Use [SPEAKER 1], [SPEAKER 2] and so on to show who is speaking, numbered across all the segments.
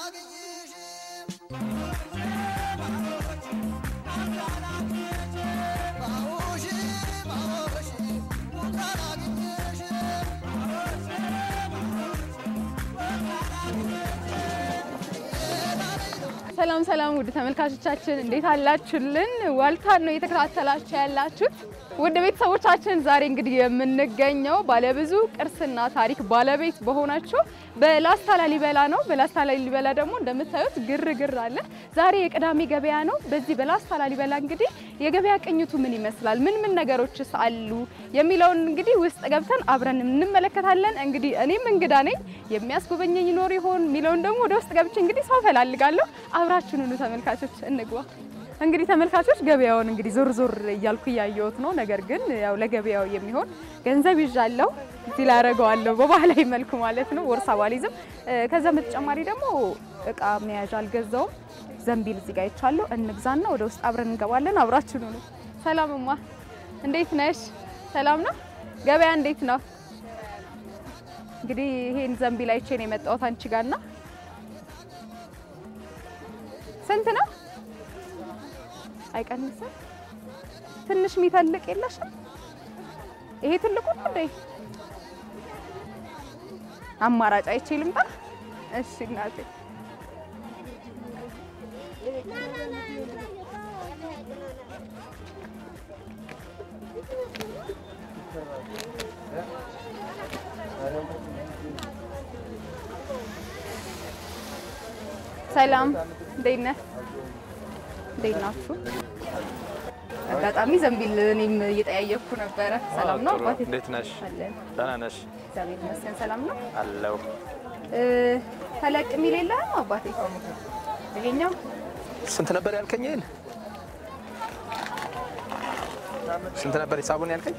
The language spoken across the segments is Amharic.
[SPEAKER 1] ሰላም ሰላም ውድ ተመልካቾቻችን እንዴት አላችሁልን? ዋልታን ነው እየተከታተላችሁ ያላችሁት። ውድ ቤተሰቦቻችን ዛሬ እንግዲህ የምንገኘው ባለብዙ ቅርስና ታሪክ ባለቤት በሆናቸው በላስታ ላሊበላ ነው። በላስታ ላሊበላ ደግሞ እንደምታዩት ግርግር አለ። ዛሬ የቅዳሜ ገበያ ነው። በዚህ በላስታ ላሊበላ እንግዲህ የገበያ ቅኝቱ ምን ይመስላል፣ ምን ምን ነገሮችስ አሉ የሚለውን እንግዲህ ውስጥ ገብተን አብረን እንመለከታለን። እንግዲህ እኔም እንግዳ ነኝ፣ የሚያስጎበኘኝ ይኖር ይሆን የሚለውን ደግሞ ወደ ውስጥ ገብቼ እንግዲህ ሰው ፈላልጋለሁ። አብራችሁን ሁኑ ተመልካቾች፣ እንግባ። እንግዲህ ተመልካቾች ገበያውን እንግዲህ ዞር ዞር እያልኩ እያየሁት ነው። ነገር ግን ያው ለገበያው የሚሆን ገንዘብ ይዣለሁ እዚህ ላይ አደርገዋለሁ በባህላዊ መልኩ ማለት ነው። ቦርሳ ባሊዝም። ከዛ በተጨማሪ ደግሞ እቃ መያዣ አልገዛውም። ዘንቢል እዚህ ጋር ይቻለሁ። እንግዛና ወደ ውስጥ አብረን እንገባለን። አብራችሁ ነው። ሰላም እማ፣ እንዴት ነሽ? ሰላም ነው። ገበያ እንዴት ነው? እንግዲህ ይሄን ዘንቢል አይቼ ነው የመጣሁት አንቺ ጋርና ስንት ነው? አይቀንስም። ትንሽ የሚተልቅ የለሽም? ይሄ ትልቁ ነው እንዴ? አማራጭ አይቼ ልምጣ። እሺ እናቴ። ሰላም፣ እንዴት ነህ? እንዴት ናችሁ? አጋጣሚ ዘንቢል እኔም እየጠያየኩ ነበረ። ሰላም ነው አባቴ?
[SPEAKER 2] እንዴት ነሽ?
[SPEAKER 1] አለን።
[SPEAKER 2] ደህና ነሽ?
[SPEAKER 1] እግዚአብሔር ይመስገን ሰላም ነው።
[SPEAKER 2] አለው።
[SPEAKER 1] እ ተለቅ የሚል የለህም አባቴ? ይሄኛው
[SPEAKER 2] ስንት ነበር ያልከኝ? ይሄን ስንት ነበር ሂሳቡን ያልከኝ?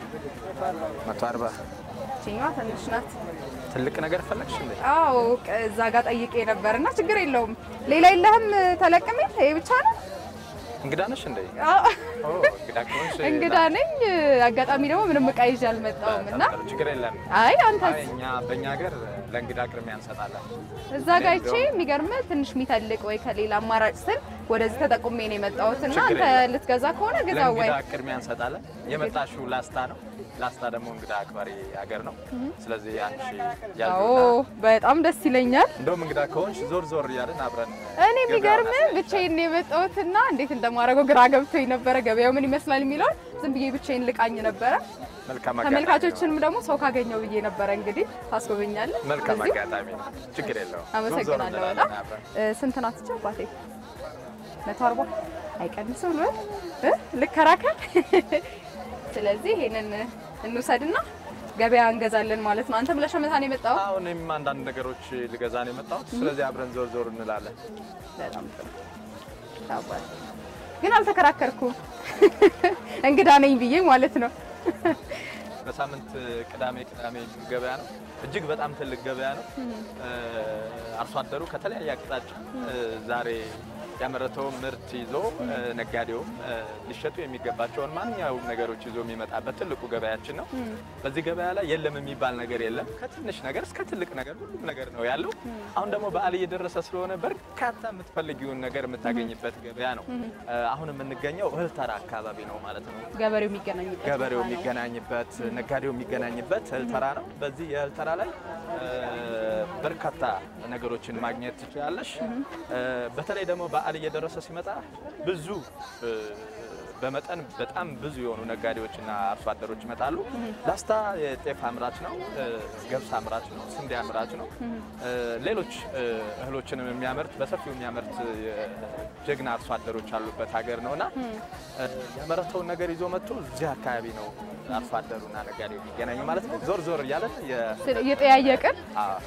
[SPEAKER 2] መቶ አርባ
[SPEAKER 1] ይችኛዋ ትንሽ ናት።
[SPEAKER 2] ትልቅ ነገር ፈለግሽ እንዴ?
[SPEAKER 1] አዎ ቅ- እዛ ጋር ጠይቄ ነበር እና ችግር የለውም። ሌላ የለህም ተለቅ የሚል ይሄ ብቻ ነው?
[SPEAKER 2] እንግዳ ነሽ እንዴ?
[SPEAKER 1] አዎ
[SPEAKER 2] ኦ እንግዳ ከሆንሽ
[SPEAKER 1] እንግዳ ነኝ። አጋጣሚ ደግሞ ምንም እቃ ይዤ አልመጣሁም እና
[SPEAKER 2] በጣም ጥሩ፣ ችግር የለም።
[SPEAKER 1] አይ
[SPEAKER 2] አይ
[SPEAKER 1] አንተስ
[SPEAKER 2] እኛ በእኛ ሀገር ለእንግዳ ቅድሚያ እንሰጣለን።
[SPEAKER 1] እዛ ጋር አይቼ የሚገርም ትንሽ የሚተልቅ ወይ ከሌላ አማራጭ ስል ወደዚህ ተጠቁሜ ነው የመጣሁት እና
[SPEAKER 2] ችግር
[SPEAKER 1] አንተ
[SPEAKER 2] የለም።
[SPEAKER 1] ልትገዛ ከሆነ ግዛ ወይ
[SPEAKER 2] ለእንግዳ ቅድሚያ እንሰጣለን። የመጣሽው ላስታ ነው። ላስታ ደግሞ እንግዳ አክባሪ ሀገር ነው። ስለዚህ አንቺ
[SPEAKER 1] አዎ
[SPEAKER 2] ያልኩና
[SPEAKER 1] በጣም ደስ ይለኛል።
[SPEAKER 2] እንደውም እንግዳ ከሆንሽ ዞር ዞር እያልን አብረን
[SPEAKER 1] እኔ የሚገርም ብቻዬን ነው የመጣሁትና እንዴት እንደማደርገው ግራ ገብቶኝ ነበረ። ገበያው ምን ይመስላል የሚለውን ዝም ብዬ ብቻዬን ልቃኝ ነበረ።
[SPEAKER 2] መልካም አጋጣሚ ነው።
[SPEAKER 1] ተመልካቾችንም ደግሞ ሰው ካገኘው ብዬ ነበረ። እንግዲህ ታስጎበኛለህ።
[SPEAKER 2] መልካም
[SPEAKER 1] እዚሁ?
[SPEAKER 2] አጋጣሚ ነው። ችግር የለውም።
[SPEAKER 1] አመሰግናለሁ
[SPEAKER 2] ዞር ዞር
[SPEAKER 1] በጣም
[SPEAKER 2] እንላለን አብረን።
[SPEAKER 1] እ፣ ስንት ናት እቺ አባቴ? መቶ አርባ አይቀንስም ነው እ ልከራከር። ስለዚህ ይሄንን እንውሰድና ገበያ እንገዛለን ማለት ነው። አንተም ለሸመታ ነው የመጣው?
[SPEAKER 2] አሁን እኔም አንዳንድ ነገሮች ልገዛ ነው የመጣሁት። ስለዚህ አብረን ዞር ዞር እንላለን።
[SPEAKER 1] በጣም ጥሩ አባቴ። ግን አልተከራከርኩም እንግዳ ነኝ ብዬ ማለት ነው።
[SPEAKER 2] በሳምንት ቅዳሜ ቅዳሜ ገበያ ነው። እጅግ በጣም ትልቅ ገበያ ነው። አርሶ አደሩ ከተለያየ አቅጣጫ ዛሬ ያመረተውን ምርት ይዞ ነጋዴውም ሊሸጡ የሚገባቸውን ማንኛውም ነገሮች ይዞ የሚመጣበት ትልቁ ገበያችን ነው። በዚህ ገበያ ላይ የለም የሚባል ነገር የለም። ከትንሽ ነገር እስከ ትልቅ ነገር ሁሉም ነገር ነው ያለው። አሁን ደግሞ በዓል እየደረሰ ስለሆነ በርካታ የምትፈልጊውን ነገር የምታገኝበት ገበያ ነው። አሁን የምንገኘው እህል ተራ አካባቢ ነው ማለት ነው።
[SPEAKER 1] ገበሬው የሚገናኝበት
[SPEAKER 2] ገበሬው
[SPEAKER 1] ቦታ ነው።
[SPEAKER 2] የሚገናኝበት ነጋዴው የሚገናኝበት እህል ተራ ነው። በዚህ የእህል ተራ ላይ በርካታ ነገሮችን ማግኘት ትችላለሽ። በተለይ ደግሞ በዓል እየደረሰ ሲመጣ ብዙ በመጠን በጣም ብዙ የሆኑ ነጋዴዎችና አርሶ አደሮች ይመጣሉ። ላስታ የጤፍ አምራች ነው፣ ገብስ አምራች ነው፣ ስንዴ አምራች ነው። ሌሎች እህሎችንም የሚያመርት በሰፊው የሚያመርት ጀግና አርሶ አደሮች ያሉበት ሀገር ነው እና ያመረተውን ነገር ይዞ መጥቶ እዚህ አካባቢ ነው አርሶ አደሩና ነጋዴው የሚገናኙ ማለት ነው። ዞር ዞር እያለን የ-
[SPEAKER 1] ስለ- እየጠያየቅን
[SPEAKER 2] አዎ።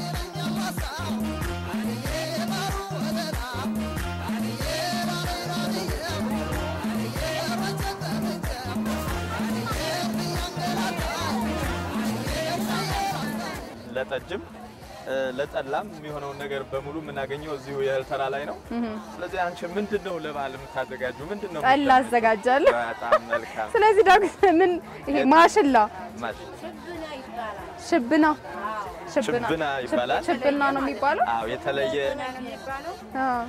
[SPEAKER 2] ለጠጅም ለጠላም የሚሆነውን ነገር በሙሉ የምናገኘው እዚሁ የእህል ተራ ላይ ነው። ስለዚህ አንቺ ምንድን ነው ለበዓል የምታዘጋጁ? ምንድን ነው
[SPEAKER 1] ጠላ
[SPEAKER 2] የምትጠብቂው?
[SPEAKER 1] አዘጋጃለሁ።
[SPEAKER 2] በጣም መልካም
[SPEAKER 1] ስለዚህ ደግሞ ምን ይሄ ማሽላ
[SPEAKER 2] ማሽ
[SPEAKER 1] ሽብና
[SPEAKER 2] ችብና ይባላል።
[SPEAKER 1] ችብና ነው የሚባለው።
[SPEAKER 2] አዎ የተለየ
[SPEAKER 1] አዎ።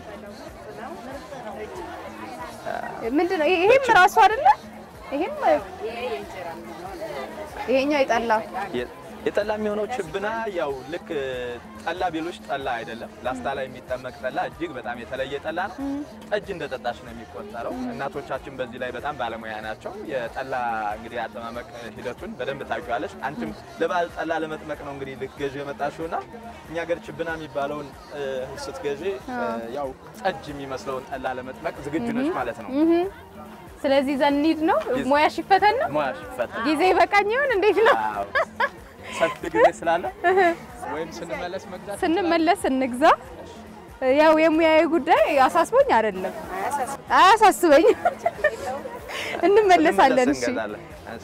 [SPEAKER 1] ምንድን ነው ይሄ- ይሄም ራሱ አይደለ? ይሄም ይሄኛው የጠላ
[SPEAKER 2] የ- የጠላ የሚሆነው ችብና ያው ልክ ጠላ ቢሉሽ ጠላ አይደለም። ላስታ ላይ የሚጠመቅ ጠላ እጅግ በጣም የተለየ ጠላ ነው። ጠጅ እንደ ጠጣሽ ነው የሚቆጠረው። እናቶቻችን በዚህ ላይ በጣም ባለሙያ ናቸው። የጠላ እንግዲህ አጠማመቅ ሂደቱን በደንብ ታውቂዋለሽ። አንቺም ለበዓል ጠላ ለመጥመቅ ነው እንግዲህ ልትገዢ የመጣሽው እና እኛ ሀገር ችብና የሚባለውን እ፣ ስትገዢ እ፣ ያው ጠጅ የሚመስለውን ጠላ ለመጥመቅ ዝግጁ ነች ማለት ነው።
[SPEAKER 1] እህ። ስለዚህ ዘኒድ ነው ሙያሽ ይፈተን ነው
[SPEAKER 2] ሙያሽ ይፈታል።
[SPEAKER 1] ጊዜ ይበቃኝ ይሆን እንዴት ነው?
[SPEAKER 2] አዎ። ሰፊ ጊዜ ስላለ ወይም ስንመለስ መግዛት
[SPEAKER 1] ስንመለስ እንግዛ። ያው የሙያዊ ጉዳይ አሳስቦኝ አይደለም አያሳስበኝ። እንመለሳለን። እሺ
[SPEAKER 2] እንገዛለን። እሺ።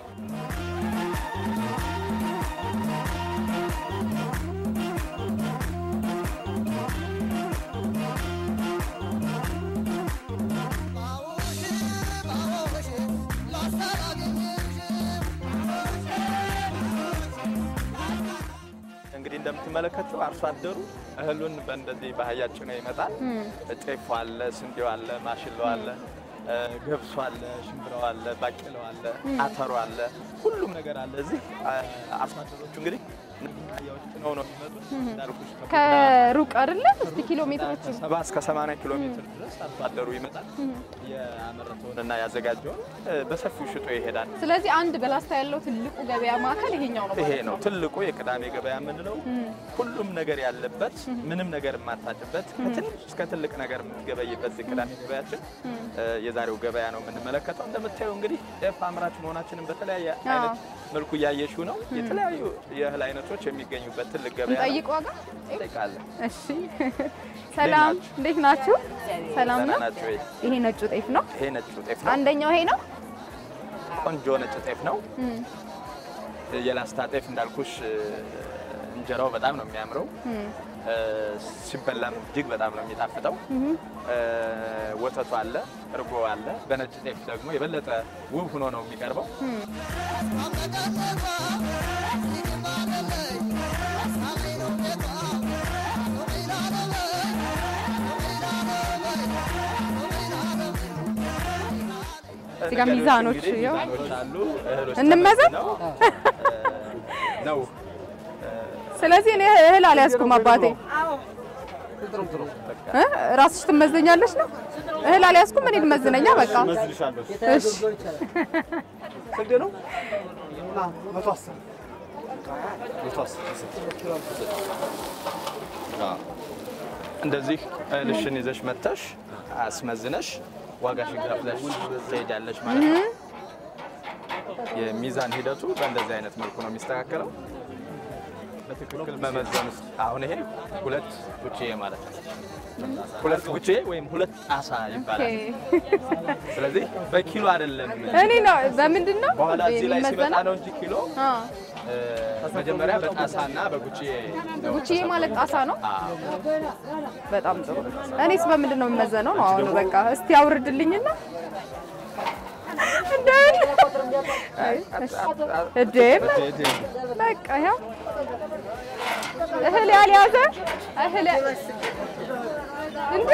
[SPEAKER 2] እንግዲህ እንደምትመለከቱ አርሶ አደሩ እህሉን በእንደዚህ ባህያ ጭኖ ይመጣል። ጤፉ አለ፣ ስንዴው አለ፣ ማሽላው አለ፣ እ፣ ገብሱ አለ፣ ሽምብራው አለ፣ ባቄላው አለ፣ አተሩ አለ፣ ሁሉም ነገር አለ። እዚህ አ- አርሶ አደሮቹ እንግዲህ እነዚህ ባህያዎች ጭነው ነው የሚመጡት። እንዳልኩሽ ከቡና
[SPEAKER 1] ከሩቅ አይደለ? እስቲ ኪሎ ሜትሮቹ
[SPEAKER 2] ከሰባ እስከ 80 ኪሎ ሜትር ድረስ አርሶ አደሩ ይመጣል። ያመረተውንና ያዘጋጀውን እ፣ በሰፊው ሽጦ ይሄዳል።
[SPEAKER 1] ስለዚህ አንድ በላስታ ያለው ትልቁ ገበያ ማዕከል ይሄኛው ነው
[SPEAKER 2] ይሄ
[SPEAKER 1] ማለት
[SPEAKER 2] ነው ትልቁ የቅዳሜ ገበያ የምንለው። ሁሉም ነገር ያለበት ምንም ነገር የማታጭበት ከትንሽ እስከ ትልቅ ነገር የምትገበይበት የቅዳሜ ገበያችን እ፣ የዛሬው ገበያ ነው የምንመለከተው። እንደምታየው እንግዲህ ጤፍ አምራች መሆናችንን በተለያየ አይነት መልኩ እያየሽው ነው። የተለያዩ የእህል አይነቶች የሚገኙበት ትልቅ ገበያ ነው።
[SPEAKER 1] እንጠይቅ ዋጋ።
[SPEAKER 2] እንጠይቃለን።
[SPEAKER 1] እሺ ሰላም፣ እንዴት ናችሁ? ሰላም
[SPEAKER 2] ደህና
[SPEAKER 1] ነው።
[SPEAKER 2] ናችሁ ወይ?
[SPEAKER 1] ይሄ ነጩ ጤፍ ነው።
[SPEAKER 2] ይሄ ነጭ ጤፍ ነው።
[SPEAKER 1] አንደኛው ይሄ ነው።
[SPEAKER 2] ቆንጆ ነጭ ጤፍ ነው። የላስታ ጤፍ እንዳልኩሽ እ፣ እንጀራው በጣም ነው የሚያምረው። እ፣ ሲበላም እጅግ በጣም ነው የሚጣፍጠው። እ፣ ወተቱ አለ፣ እርጎ አለ። በነጭ ጤፍ ደግሞ የበለጠ ውብ ሆኖ ነው የሚቀርበው።
[SPEAKER 1] እዚህ ጋር ሚዛኖች
[SPEAKER 2] እንግዲህ
[SPEAKER 1] ያው
[SPEAKER 2] ሚዛኖች አሉ። እህሎች
[SPEAKER 1] እንመዘን?
[SPEAKER 2] ተመዝነው፣ እ፣ ነው
[SPEAKER 1] ስለዚህ እኔ እህል አልያዝኩም አባቴ። እ? ራስሽ ትመዘኛለሽ ነው? እህል አልያዝኩም እኔ ትመዝነኛ በቃ። እሺ
[SPEAKER 2] ስንት ነው? እንደዚህ እህልሽን ይዘሽ መጥተሽ አስመዝነሽ ዋጋሽን ከፍለሽ ትሄጃለሽ ማለት ነው። የሚዛን ሂደቱ በእንደዚህ አይነት መልኩ ነው የሚስተካከለው። በትክክል መመዘን ውስጥ አሁን ይሄ ሁለት ጉቺዬ ማለት ነው። ሁለት ጉቺዬ ወይም ሁለት ጣሳ
[SPEAKER 1] ኦኬ።
[SPEAKER 2] ይባላል። ስለዚህ በኪሎ አይደለም።
[SPEAKER 1] እኔ ነው በምንድን ነው
[SPEAKER 2] በኋላ እዚህ ላይ ሲመጣ
[SPEAKER 1] የሚመዘነው?
[SPEAKER 2] ነው እንጂ ኪሎ
[SPEAKER 1] አ
[SPEAKER 2] እ፣ መጀመሪያ በጣሳና በጉቺዬ ነው።
[SPEAKER 1] ጉቺዬ ማለት ጣሳ ነው።
[SPEAKER 2] አዎ።
[SPEAKER 1] በጣም ጥሩ። እኔስ በምንድን ነው የሚመዘነው ነው? አሁን በቃ እስቲ አውርድልኝና እንደ እዴ በቃ ያው እህል ያልያዘ እህል ያ- እንዴ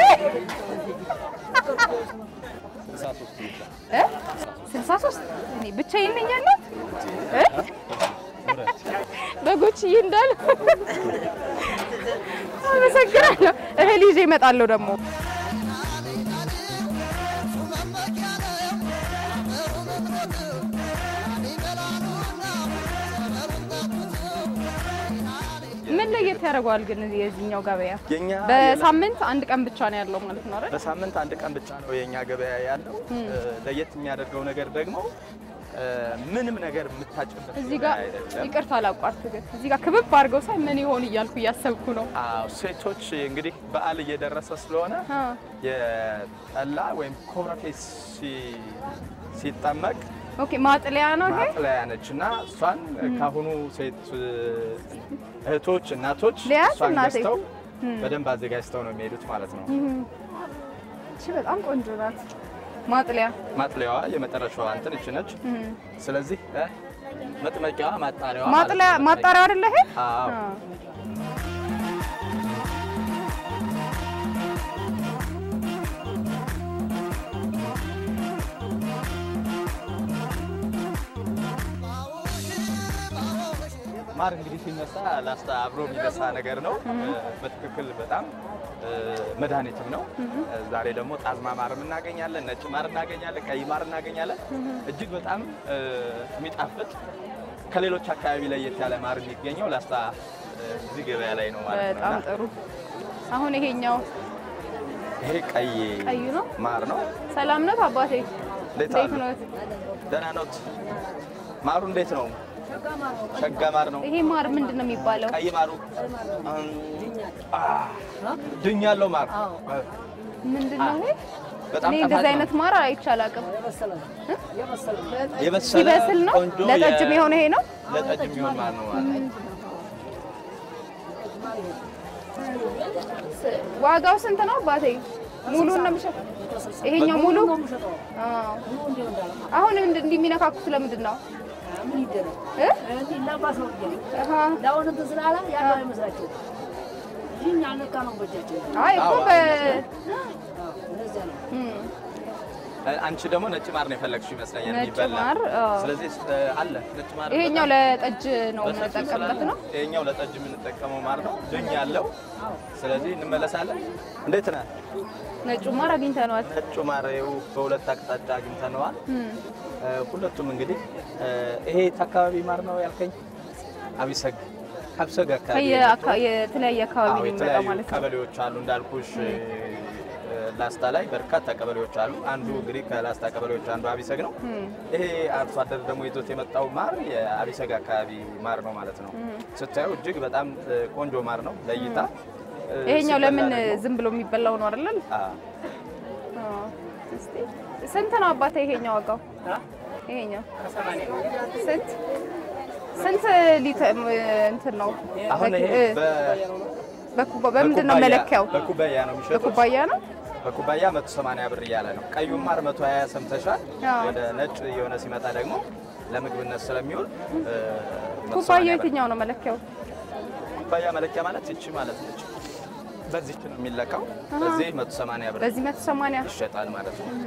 [SPEAKER 1] እ? ስልሳ ሶስት እኔ ብቻዬን ነኝ ያለሁት እ? በጎችዬ እንዳለ አመሰግናለሁ። እህል ይዤ እመጣለሁ ደግሞ ምን ለየት ያደርገዋል ግን የዚህኛው ገበያ?
[SPEAKER 2] የኛ
[SPEAKER 1] በሳምንት አንድ ቀን ብቻ ነው ያለው ማለት ነው አይደል?
[SPEAKER 2] በሳምንት አንድ ቀን ብቻ ነው የኛ ገበያ ያለው። እ፣ ለየት የሚያደርገው ነገር ደግሞ እ፣ ምንም ነገር የምታጭበት
[SPEAKER 1] እዚህ
[SPEAKER 2] ገበያ
[SPEAKER 1] ጋር
[SPEAKER 2] አይደለም።
[SPEAKER 1] ይቅርታ አላቋርጥ፣ ግን እዚህ ጋር ክብብ አድርገው ሳይ ምን ይሆን እያልኩ እያሰብኩ ነው።
[SPEAKER 2] አዎ ሴቶች እንግዲህ በዓል እየደረሰ ስለሆነ
[SPEAKER 1] አ
[SPEAKER 2] የጠላ ወይም ኮረፌ ሲ- ሲጠመቅ
[SPEAKER 1] ኦኬ፣ ማጥለያ ነው ይሄ።
[SPEAKER 2] ማጥለያ ነች እና እሷን ካሁኑ ሴት እህቶች እናቶች
[SPEAKER 1] ሊያዝ
[SPEAKER 2] እሷን
[SPEAKER 1] እናቴ።
[SPEAKER 2] ገዝተው በደንብ አዘጋጅተው ነው የሚሄዱት ማለት ነው።
[SPEAKER 1] እሺ፣ በጣም ቆንጆ ናት ማጥለያ።
[SPEAKER 2] ማጥለያዋ የመጨረሻዋ እንትን እች ነች። ስለዚህ እ፣ መጥመቂያዋ ማጣሪያዋ
[SPEAKER 1] ማጥለያ
[SPEAKER 2] ማለት ነው።
[SPEAKER 1] ማጣሪያው አይደለ ይሄ?
[SPEAKER 2] አዎ።
[SPEAKER 1] አዎ።
[SPEAKER 2] ማር እንግዲህ ሲነሳ ላስታ አብሮ የሚነሳ ነገር ነው። በትክክል በጣም እ፣ መድኃኒትም ነው። ዛሬ ደግሞ ጣዝማ ማርም እናገኛለን፣ ነጭ ማር እናገኛለን፣ ቀይ ማር እናገኛለን። እጅግ በጣም እ፣ የሚጣፍጥ ከሌሎች አካባቢ ለየት ያለ ማር የሚገኘው ላስታ እ፣ እዚህ ገበያ ላይ ነው ማለት ነው።
[SPEAKER 1] በጣም
[SPEAKER 2] እና
[SPEAKER 1] ጥሩ። አሁን ይሄኛው
[SPEAKER 2] ይሄ ቀይ
[SPEAKER 1] ቀዩ ነው።
[SPEAKER 2] ማር ነው።
[SPEAKER 1] ሰላም ነው አባቴ?
[SPEAKER 2] እንዴት
[SPEAKER 1] እንዴት
[SPEAKER 2] አሉ?
[SPEAKER 1] ነው?
[SPEAKER 2] ደህና ኖት? ማሩ እንዴት ነው? ሸጋ ማር ነው።
[SPEAKER 1] ይሄ ማር ምንድን ነው የሚባለው?
[SPEAKER 2] ቀይ ማሩ አ፣ ድኝ ያለው ማር
[SPEAKER 1] ምንድን ነው ይሄ?
[SPEAKER 2] በጣም
[SPEAKER 1] እኔ
[SPEAKER 2] ጣፋጭ
[SPEAKER 1] እንደዚህ
[SPEAKER 2] ነው።
[SPEAKER 1] አይነት ማር አይቼ አላውቅም።
[SPEAKER 2] የበሰለ
[SPEAKER 1] ሲበስል ነው
[SPEAKER 2] ቆንጆ
[SPEAKER 1] ለጠጅም
[SPEAKER 2] የ-
[SPEAKER 1] የሆነ ይሄ ነው።
[SPEAKER 2] ለጠጅ የሚሆን ማር ነው ማለት ነው።
[SPEAKER 1] ዋጋው ስንት ነው አባቴ? ሙሉን ነው የሚሸጠው? ይሄኛው ሙሉ? አዎ። አሁን እንድ- እንዲህ የሚነካኩት ለምንድን ነው? እ? አሃ። አይ እኮ በ እም፣
[SPEAKER 2] አንቺ ደግሞ ነጭ ማር ነው የፈለግሽው ይመስለኛል
[SPEAKER 1] ነጭ
[SPEAKER 2] የሚበላ።
[SPEAKER 1] ማር፣ አዎ።
[SPEAKER 2] ስለዚህ እ፣ አለ ነጭ ማር
[SPEAKER 1] ይሄኛው
[SPEAKER 2] በጣም
[SPEAKER 1] ለጠጅ ነው
[SPEAKER 2] በሰፊው
[SPEAKER 1] የምንጠቀምበት
[SPEAKER 2] ስላለ
[SPEAKER 1] ነው።
[SPEAKER 2] ይሄኛው ለጠጅ የምንጠቀመው ማር ነው ድኝ ያለው። ስለዚህ እንመለሳለን። እንዴት ነህ?
[SPEAKER 1] ነጩ ማር አግኝተነዋል።
[SPEAKER 2] ነጩ ማር ይኸው በሁለት አቅጣጫ አግኝተነዋል።
[SPEAKER 1] እም፣
[SPEAKER 2] እ፣ ሁለቱም እንግዲህ እ፣ ይሄ የት አካባቢ ማር ነው ያልከኝ? አቢሰግ አብሰግ አካባቢ
[SPEAKER 1] ከየአካ- የተለያየ አካባቢ
[SPEAKER 2] አዎ
[SPEAKER 1] ነው የሚመጣው
[SPEAKER 2] የተለያዩ
[SPEAKER 1] ማለት ነው።
[SPEAKER 2] ቀበሌዎች አሉ እንዳልኩሽ እ፣ ላስታ ላይ በርካታ ቀበሌዎች አሉ። አንዱ እንግዲህ ከላስታ ቀበሌዎች አንዱ አቢሰግ ነው።
[SPEAKER 1] እም፣
[SPEAKER 2] ይሄ አርሶ አደር ደግሞ ይዞት የመጣው ማር የአቢሰግ አካባቢ ማር ነው ማለት ነው። ስታየው እጅግ በጣም እ፣ ቆንጆ ማር ነው ለእይታ። እ፣
[SPEAKER 1] ይሄኛው
[SPEAKER 2] ሲበላ
[SPEAKER 1] ለምን
[SPEAKER 2] ደግሞ-
[SPEAKER 1] ዝም ብሎ የሚበላው ነው አይደል?
[SPEAKER 2] አ፣
[SPEAKER 1] አዎ። እስቲ ስንት ነው አባቴ ይሄኛው ዋጋው? ይሄኛው ስንት ስንት ሊትር እንትን ነው?
[SPEAKER 2] አሁን ይሄ
[SPEAKER 1] በ-
[SPEAKER 2] በ-
[SPEAKER 1] በኩባ በምንድን ነው
[SPEAKER 2] በኩባያ-
[SPEAKER 1] መለኪያው?
[SPEAKER 2] በኩባያ ነው የሚሸጡት።
[SPEAKER 1] በኩባያ ነው።
[SPEAKER 2] በኩባያ 180 ብር እያለ ነው። ቀዩ ማር 120 ሰምተሻል።
[SPEAKER 1] አዎ።
[SPEAKER 2] ወደ ነጭ የሆነ ሲመጣ ደግሞ ለምግብነት ስለሚውል እ፣ 180
[SPEAKER 1] ኩባያው
[SPEAKER 2] ብር።
[SPEAKER 1] የትኛው ነው መለኪያው?
[SPEAKER 2] ኩባያ መለኪያ ማለት ይቺ ማለት ነች። በዚች ነው የሚለካው። በዚህ 180 ብር
[SPEAKER 1] በዚህ 180
[SPEAKER 2] ይሸጣል ማለት ነው።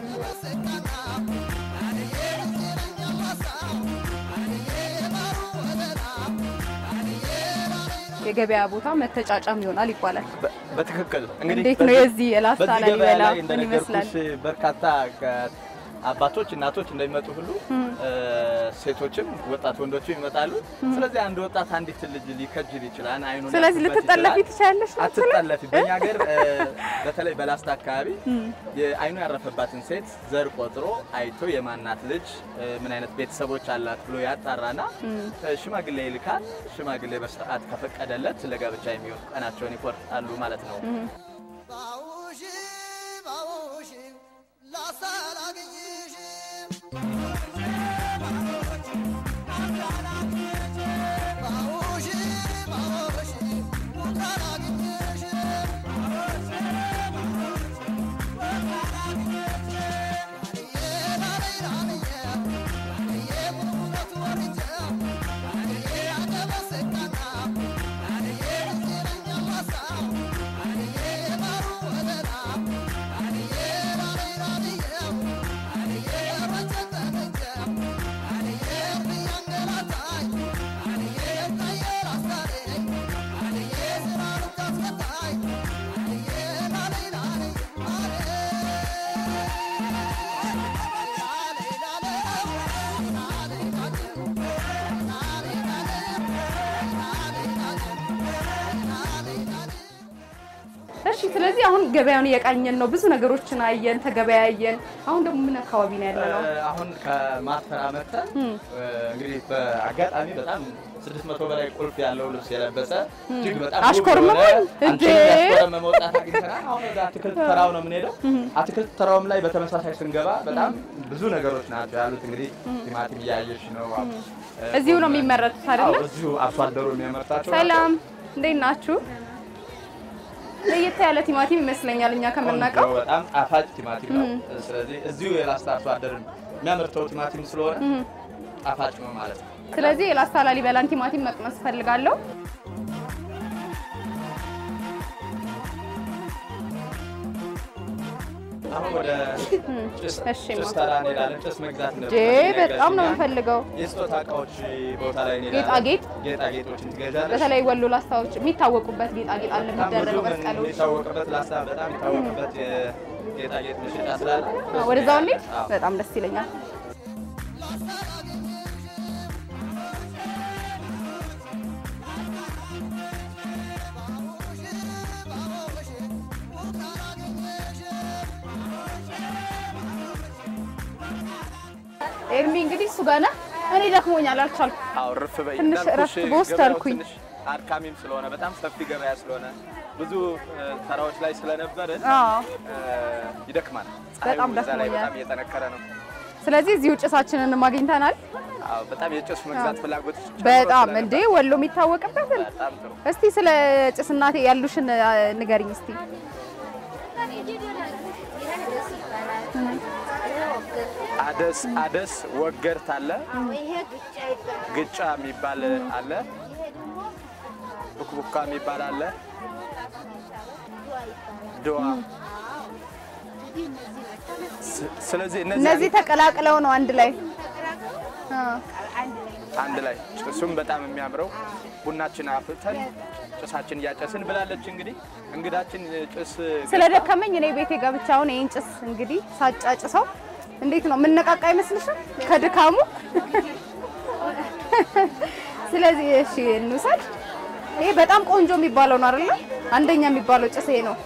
[SPEAKER 1] የገበያ ቦታ መተጫጫም ይሆናል ይባላል።
[SPEAKER 2] በ- በትክክል እንግዲህ
[SPEAKER 1] እንዴት ነው
[SPEAKER 2] በዚህ-
[SPEAKER 1] የዚህ የላስታ
[SPEAKER 2] በዚህ ገበያ
[SPEAKER 1] ላሊበላ
[SPEAKER 2] ላይ
[SPEAKER 1] ምን
[SPEAKER 2] እንደነገርኩሽ
[SPEAKER 1] ይመስላል?
[SPEAKER 2] በርካታ ከ- አባቶች እናቶች እንደሚመጡ ሁሉ እ፣ ሴቶችም ወጣት ወንዶችም ይመጣሉ። ስለዚህ አንድ ወጣት አንዲት ልጅ ሊከጅል ይችላል። አይኑን
[SPEAKER 1] ስለዚህ
[SPEAKER 2] ያፍርበት
[SPEAKER 1] ልትጠለፊ
[SPEAKER 2] ይችላል።
[SPEAKER 1] ትችያለሽ ነው የምትለው?
[SPEAKER 2] አትጠለፊ። በእኛ ሀገር እ፣ በተለይ በላስታ አካባቢ የአይኑ ያረፈባትን ሴት ዘር ቆጥሮ አይቶ የማናት ልጅ እ፣ ምን አይነት ቤተሰቦች አላት ብሎ ያጣራና እ፣ ሽማግሌ ይልካል። ሽማግሌ በስርዓት ከፈቀደለት ለጋብቻ የሚሆን ቀናቸውን ይቆርጣሉ ማለት ነው።
[SPEAKER 3] ባውሽ ባውሽ ላሳላግኝሽ ባውሽ ባውሽ ላላግኝሽ
[SPEAKER 1] እሺ ስለዚህ አሁን ገበያውን እየቃኘን ነው። ብዙ ነገሮችን አየን፣ ተገበያየን። አሁን ደግሞ ምን አካባቢ ነው ያለ ነው?
[SPEAKER 2] አሁን ከማተራ መተን እንግዲህ በአጋጣሚ በጣም ስድስት መቶ በላይ ቁልፍ ያለው ልብስ የለበሰ እጅግ በጣም ውብ
[SPEAKER 1] አሽኮርመም
[SPEAKER 2] የሆነ
[SPEAKER 1] እንዴ!
[SPEAKER 2] አንቺን ያስኮረመ መውጣት አግኝተናል። አሁን ወደ አትክልት ተራው ነው የምንሄደው። አትክልት ተራውም ላይ በተመሳሳይ ስንገባ በጣም ብዙ ነገሮች ናቸው ያሉት። እንግዲህ ቲማቲም እያየሽ ነው።
[SPEAKER 1] እዚሁ ነው የሚመረቱት አይደለ?
[SPEAKER 2] አዎ፣ እዚሁ አርሶ አደሩ የሚያመርታቸው ናቸው።
[SPEAKER 1] ሰላም እንዴት ናችሁ? ለየት ያለ ቲማቲም ይመስለኛል እኛ ከምናውቀው።
[SPEAKER 2] ቆንጆ በጣም ጣፋጭ ቲማቲም ነው። ስለዚህ እዚሁ የላስታ አርሶ አደር የሚያመርተው ቲማቲም ስለሆነ ጣፋጭ ነው ማለት ነው።
[SPEAKER 1] ስለዚህ የላስታ ላሊበላን ቲማቲም መቅመስ እፈልጋለሁ።
[SPEAKER 2] አሁን ወደ ጭስ
[SPEAKER 1] እሺ፣
[SPEAKER 2] ጭስ ተራ እንሄዳለን። ጭስ መግዛት ነበር
[SPEAKER 1] ጄ በጣም ነው
[SPEAKER 2] የነገርሽኝ።
[SPEAKER 1] የምፈልገው።
[SPEAKER 2] የስጦታ እቃዎች ቦታ ላይ እንሄዳለን።
[SPEAKER 1] ጌጣጌጥ?
[SPEAKER 2] ጌጣጌጦችን ትገዣለሽ።
[SPEAKER 1] በተለይ ወሎ ላስታዎች የሚታወቁበት ጌጣጌጥ አለ
[SPEAKER 2] በጣም ብዙ
[SPEAKER 1] የሚደረገው
[SPEAKER 2] ምን
[SPEAKER 1] መስቀሎች።
[SPEAKER 2] የሚታወቅበት ላስታ በጣም የሚታወቅበት የጌጣጌጥ መሸጫ ስላለ
[SPEAKER 1] ወደዛው እንሂድ።
[SPEAKER 2] አዎ።
[SPEAKER 1] በጣም ደስ ይለኛል። ኤርሚ እንግዲህ እሱ ጋር ነህ። እኔ ደክሞኛል፣ አልቻልኩም።
[SPEAKER 2] አዎ እርፍ በይ
[SPEAKER 1] ትንሽ
[SPEAKER 2] እንዳልኩሽ
[SPEAKER 1] እረፍት በወስድ
[SPEAKER 2] ገበያው
[SPEAKER 1] አልኩኝ።
[SPEAKER 2] ትንሽ አድካሚም ስለሆነ በጣም ሰፊ ገበያ ስለሆነ ብዙ እ፣ ተራዎች ላይ ስለነበርን
[SPEAKER 1] አዎ።
[SPEAKER 2] እ፣ ይደክማል።
[SPEAKER 1] በጣም
[SPEAKER 2] ፀሐዩ እዛ ላይ
[SPEAKER 1] ደክሞኛል።
[SPEAKER 2] በጣም እየጠነከረ ነው።
[SPEAKER 1] ስለዚህ እዚሁ ጭሳችንን አግኝተናል።
[SPEAKER 2] አዎ በጣም የጭስ መግዛት ፍላጎት
[SPEAKER 1] በጣም እንዴ ወሎ የሚታወቅበትን
[SPEAKER 2] በጣም ጥሩ።
[SPEAKER 1] እስቲ ስለ ጭስ እናቴ ያሉሽን አ፣ ንገሪኝ እስቲ።
[SPEAKER 2] አደስ አደስ ወገርት አለ፣ ግጫ የሚባል አለ፣ ቡክቡካ የሚባል አለ፣ ድዋ። ስ- ስለዚህ
[SPEAKER 1] እነዚህ
[SPEAKER 2] እነዚህ
[SPEAKER 1] ተቀላቅለው ነው አንድ ላይ አ፣
[SPEAKER 2] አንድ ላይ ጭሱም በጣም የሚያምረው ቡናችን አፍልተን ጭሳችን እያጨስን ብላለች። እንግዲህ እንግዳችን ጭስ
[SPEAKER 1] ስለደከመኝ እኔ ቤቴ ገብቼ አሁን ይሄን ጭስ እንግዲህ ሳጫጭሰው እንዴት ነው የምነቃቃ አይመስልሽም ከድካሙ? ስለዚህ እሺ እንውሰድ። ይሄ በጣም ቆንጆ የሚባለው ነው አይደለ? አንደኛ የሚባለው ጭስ ይሄ ነው።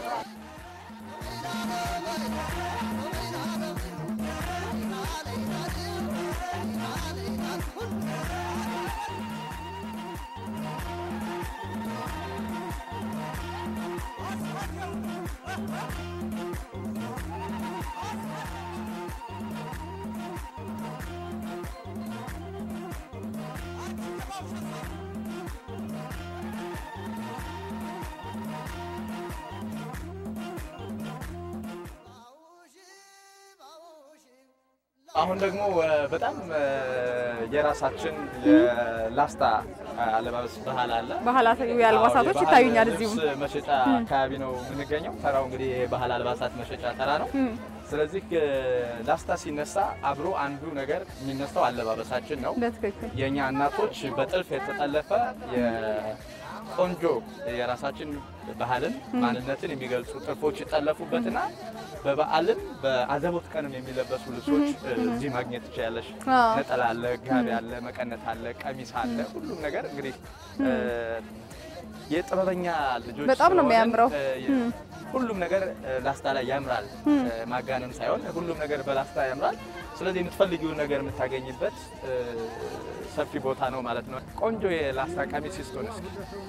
[SPEAKER 2] አሁን ደግሞ እ፣ በጣም እ፣ የራሳችን የላስታ አለባበስ ባህል አለ።
[SPEAKER 1] ባህላዊ አልባሳቶች
[SPEAKER 2] አዎ፣ የባህል
[SPEAKER 1] ይታዩኛል እዚሁ።
[SPEAKER 2] ልብስ መሸጫ አካባቢ ነው የምንገኘው። ተራው እንግዲህ የባህል አልባሳት መሸጫ ተራ ነው። ስለዚህ እ፣ ላስታ ሲነሳ አብሮ አንዱ ነገር የሚነሳው አለባበሳችን ነው።
[SPEAKER 1] በትክክል
[SPEAKER 2] የእኛ እናቶች በጥልፍ የተጠለፈ የቆንጆ የራሳችን ባህልን ማንነትን የሚገልጹ ጥልፎች ይጠለፉበትና በበዓልም በአዘቦት ቀንም የሚለበሱ ልብሶች እ፣ እዚህ ማግኘት ትችላለሽ።
[SPEAKER 1] አዎ።
[SPEAKER 2] ነጠላ አለ፣ ጋቢ አለ፣ መቀነት አለ፣ ቀሚስ አለ። ሁሉም ነገር እንግዲህ እ፣ የጥበበኛ ልጆች
[SPEAKER 1] በጣም ነው
[SPEAKER 2] ስለሆንን፣
[SPEAKER 1] የሚያምረው።
[SPEAKER 2] እ፣ ሁሉም ነገር እ፣ ላስታ ላይ ያምራል። እ፣ ማጋነን ሳይሆን ሁሉም ነገር በላስታ ያምራል። ስለዚህ የምትፈልጊውን ነገር የምታገኝበት እ፣ ሰፊ ቦታ ነው ማለት ነው። ቆንጆ የላስታ ቀሚስ ይስጡን እስኪ።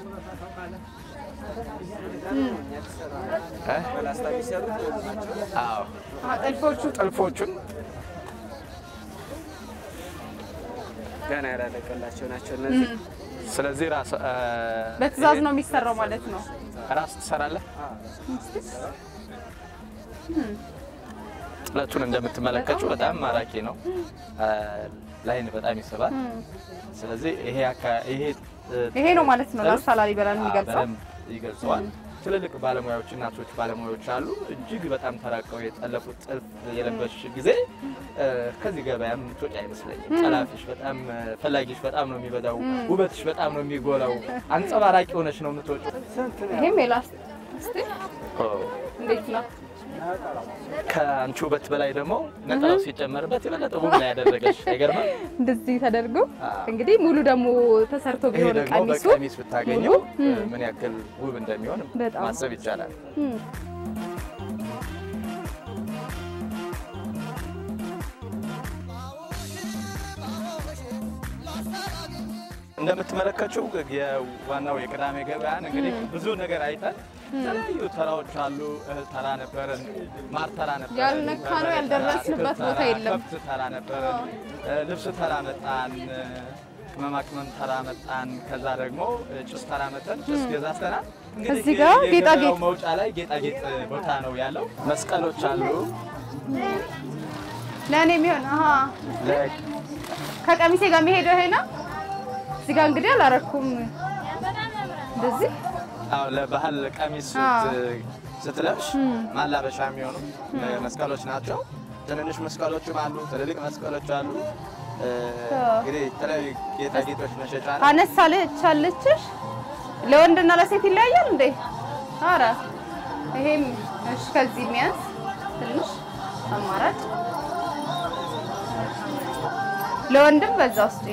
[SPEAKER 2] እ? አዎ
[SPEAKER 1] ጥልፎቹ
[SPEAKER 2] ጥልፎቹን
[SPEAKER 4] ገና ያላለቀላቸው ናቸው እነዚህ።
[SPEAKER 2] ስለዚህ ራስ እ፣
[SPEAKER 1] በትዕዛዝ ነው የሚሰራው ማለት ነው።
[SPEAKER 2] ራስ ትሰራለህ። ጥለቱን እንደምትመለከቱ በጣም ማራኪ ነው። እ፣ ላይን በጣም ይስባል። ስለዚህ ይሄ አካ- ይሄ እ፣
[SPEAKER 1] ይሄ ነው ማለት ነው
[SPEAKER 2] ጥልፍ
[SPEAKER 1] ላስታ ላሊበላን የሚገልጸው።
[SPEAKER 2] በደንብ ይገልጸዋል። ትልልቅ ባለሙያዎች እናቶች ባለሙያዎች አሉ። እጅግ በጣም ተራቀው የጠለፉት ጥልፍ የለበስሽ ጊዜ እ፣ ከዚህ ገበያም የምትወጪ አይመስለኝም። ጠላፊሽ በጣም እ፣ ፈላጊሽ በጣም ነው የሚበዛው። ውበትሽ በጣም ነው የሚጎላው። አንጸባራቂ ሆነች ነው የምትወጪው።
[SPEAKER 1] ይሄም የላስታ እስቲ እንዴት ነው?
[SPEAKER 2] ከአንቺ ውበት በላይ ደግሞ ነጠላው ሲጨመርበት የበለጠ ውብ ነው ያደረገች። አይገርምም?
[SPEAKER 1] እንደዚህ ተደርጎ
[SPEAKER 2] አዎ።
[SPEAKER 1] እንግዲህ ሙሉ ደግሞ ተሰርቶ
[SPEAKER 2] ይሄ
[SPEAKER 1] ቢሆን
[SPEAKER 2] ደግሞ
[SPEAKER 1] ቀሚሱ
[SPEAKER 2] በቀሚስ ብታገኘው ምን ያክል ውብ እንደሚሆን
[SPEAKER 1] በጣም።
[SPEAKER 2] ማሰብ ይቻላል።
[SPEAKER 1] እም፣
[SPEAKER 2] እንደምትመለከችው የዋናው የቅዳሜ ገበያን እንግዲህ ብዙ ነገር አይተን የተለያዩ ተራዎች አሉ። እህል ተራ ነበረን፣ ማር ተራ ነበረን፣
[SPEAKER 1] ያልነካ ነው ያልደረስንበት ቦታ የለም።
[SPEAKER 2] ከብት ተራ ነበረን፣ ልብስ ተራ መጣን፣ ቅመማ ቅመም ተራ መጣን። ከዛ ደግሞ ጭስ ተራ መጠን ጭስ ገዛዝተናል። እንግዲህ
[SPEAKER 1] እዚህ ጋር
[SPEAKER 2] የገበያው
[SPEAKER 1] ጌጣጌጥ
[SPEAKER 2] መውጫ ላይ ጌጣጌጥ ቦታ ነው ያለው። መስቀሎች አሉ።
[SPEAKER 1] ለእኔ የሚሆን አሀ
[SPEAKER 2] ለ-
[SPEAKER 1] ከቀሚሴ ጋር የሚሄደው ይሄ ነው። እዚህ ጋር እንግዲህ አላረኩም እንደዚህ
[SPEAKER 2] አዎ ለባህል ቀሚስ
[SPEAKER 1] አዎ።
[SPEAKER 2] ስት- ስትለብሽ ማላበሻ የሚሆኑ መስቀሎች ናቸው። ትንንሽ መስቀሎችም አሉ፣ ትልልቅ መስቀሎች አሉ። እ፣ እንግዲህ የተለያዩ ጌጣጌጦች መሸጫ ነው።
[SPEAKER 1] አነሳለች አለችሽ። ለወንድና ለሴት ይለያያል እንዴ? አረ ይሄም እሺ፣ ከዚህ የሚያንስ ትንሽ አማራጭ ለወንድም በዛ ውስጥ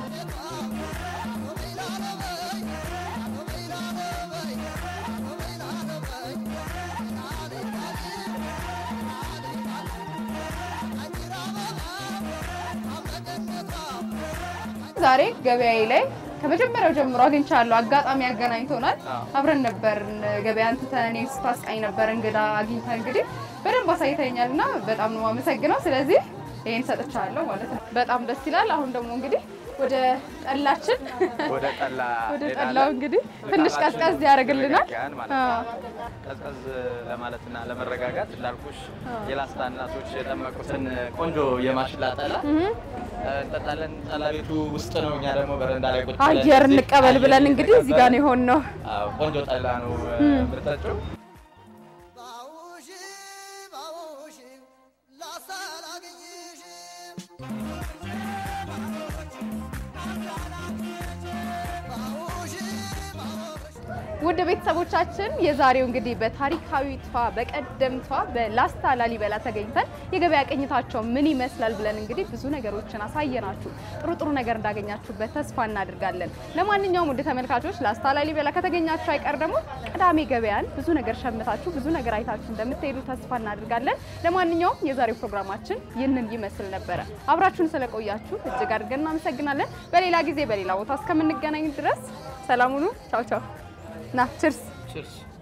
[SPEAKER 1] ዛሬ ገበያዬ ላይ ከመጀመሪያው ጀምሮ አግኝቻለሁ። አጋጣሚ አገናኝቶናል። አብረን ነበር ገበያ እንትተን እኔ ስታስቃኝ ነበር እንግዳ አግኝታ እንግዲህ በደንብ አሳይተኛል እና በጣም ነው የማመሰግነው። ስለዚህ ይሄን ሰጥቻለሁ ማለት ነው። በጣም ደስ ይላል። አሁን ደግሞ እንግዲህ ወደ ጠላችን
[SPEAKER 2] ወደ ጠላ
[SPEAKER 1] ወደ
[SPEAKER 2] እንሄዳለን።
[SPEAKER 1] ጠላው እንግዲህ ትንሽ
[SPEAKER 2] ድካማችን
[SPEAKER 1] ቀዝቀዝ ያደርግልናል።
[SPEAKER 2] ይረጋጋል ማለት ነው። ቀዝቀዝ ለማለትና ለመረጋጋት እንዳልኩሽ የላስታ እናቶች የጠመቁትን ቆንጆ የማሽላ ጠላ እንጠጣለን። ጠላ ቤቱ ውስጥ ነው። እኛ ደግሞ በረንዳ ላይ ቁጭ ብለን
[SPEAKER 1] አየር
[SPEAKER 2] እዚህ
[SPEAKER 1] እንቀበል
[SPEAKER 2] አየር
[SPEAKER 1] ብለን እንግዲህ እዚህ ጋር ነው
[SPEAKER 2] እየተቀበልን
[SPEAKER 1] የሆንነው።
[SPEAKER 2] አዎ፣ ቆንጆ ጠላ ነው የምጠጪው።
[SPEAKER 3] ባውሽ ባውሽ ላሳላገኝሽ ባውሽ ባውሽ
[SPEAKER 1] ውድ ቤተሰቦቻችን የዛሬው እንግዲህ በታሪካዊቷ በቀደምቷ በላስታ ላሊበላ ተገኝተን የገበያ ቅኝታቸው ምን ይመስላል ብለን እንግዲህ ብዙ ነገሮችን አሳየናችሁ። ጥሩ ጥሩ ነገር እንዳገኛችሁበት ተስፋ እናድርጋለን። ለማንኛውም ውድ ተመልካቾች ላስታ ላሊበላ ከተገኛችሁ አይቀር ደግሞ ቅዳሜ ገበያን ብዙ ነገር ሸምታችሁ ብዙ ነገር አይታችሁ እንደምትሄዱ ተስፋ እናድርጋለን። ለማንኛውም የዛሬው ፕሮግራማችን ይህንን ይመስል ነበረ። አብራችሁን ስለቆያችሁ እጅግ አድርገን እናመሰግናለን። በሌላ ጊዜ በሌላ ቦታ እስከምንገናኝ ድረስ ሰላም ሁኑ። ቻው ቻው። ና ችርስ
[SPEAKER 2] ችርስ